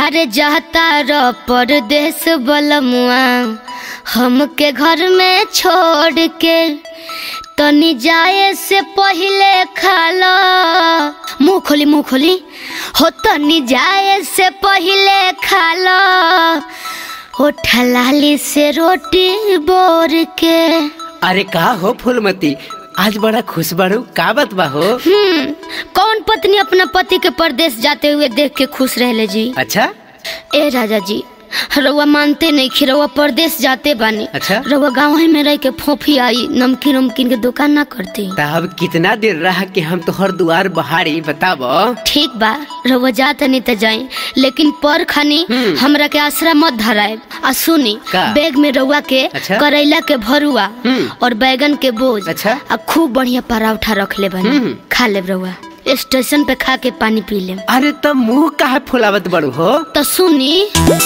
अरे जाता रो परदेश बलमुआ हमके घर में छोड़ के तनी जाए से पहले खालो मुंह खोली मुंह खोली हो तनी जाए से पहले खालो हो ठलाली से रोटी बोर के अरे का हो फूलमती आज बड़ा खुश बाड़ू का बात बा हो हम्म कौन पत्नी अपना पति के परदेश जाते हुए देख के खुश रहले जी अच्छा ए राजा जी रउआ मानते नहीं कि रउआ परदेश जाते बानी अच्छा। रउआ गाँव ही में रह के फोफी आई नमकीन उमकीन के दुकान ना करती तब कितना देर रहा कि हम तोहर दुआर बहारी बताब ठीक बा रउआ जाते नहीं तो जाए लेकिन पर खानी हम्म। हमरा के आसरा मत धराए आ सुनी का? बैग में रउआ के अच्छा। करैला के भरुआ हम्म। और बैगन के बोझ अच्छा। आ खूब बढ़िया पराठा रख ले बनी हम्म। खा ले रउआ स्टेशन पे खा के पानी पी ले अरे तब मुंह काहे फुलावत बड़ू हो तो सुनी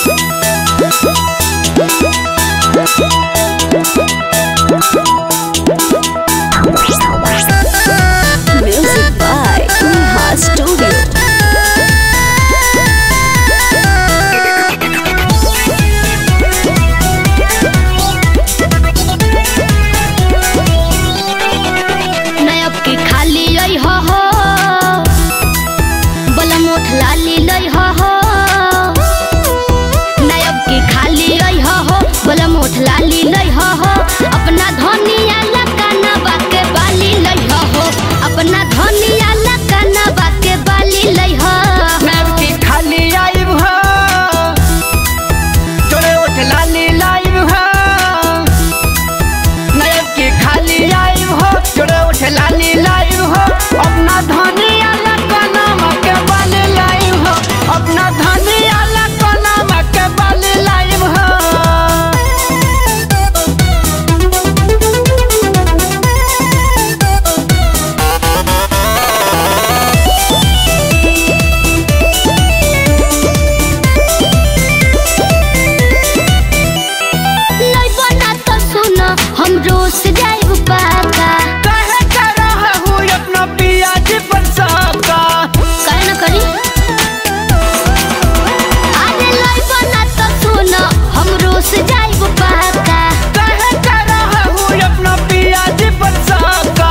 Music by Neha Studio. नयब के खाली लई हो हो बलमोठ लाली लई हो हो नयब के खाली लई हो हो बलमोठ लाली लई हो हो अपना धनिया लकाना बाके बाली लई हो हो अपना धनिया लकाना बाके बाली लई हो की खाली आइब हो जोड़े उठ लाली लाइब हो नयब की खाली आइब हो जोड़े उठ लाली लाइब हो अपना धनिया लकाना मके बाली लाइब हो अपना धनिया लकाना मके बाली लाइब हो लई बना तो सुनो हम रोज जाइब पाका कहे कर रहा हूँ अपना पियाज पर सबका करे ना करी अरे लई बना तो सुनो हम रोज जाइब पाका कहे कर रहा हूँ अपना पियाज पर सबका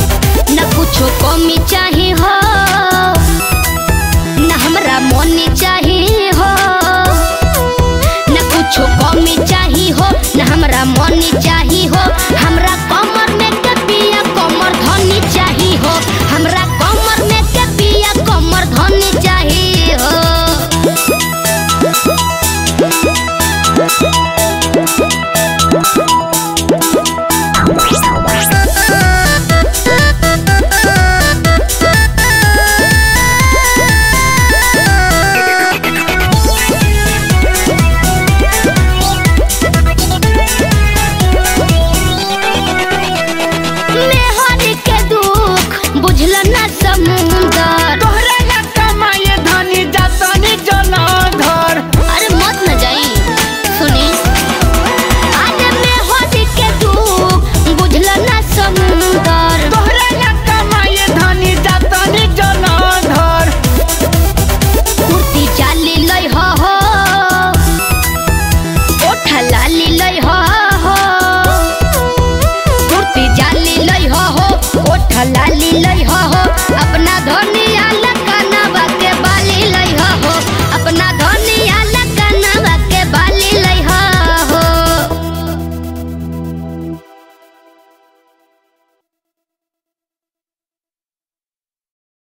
न कुछो कमी चाही हो न हमरा मोनी चाही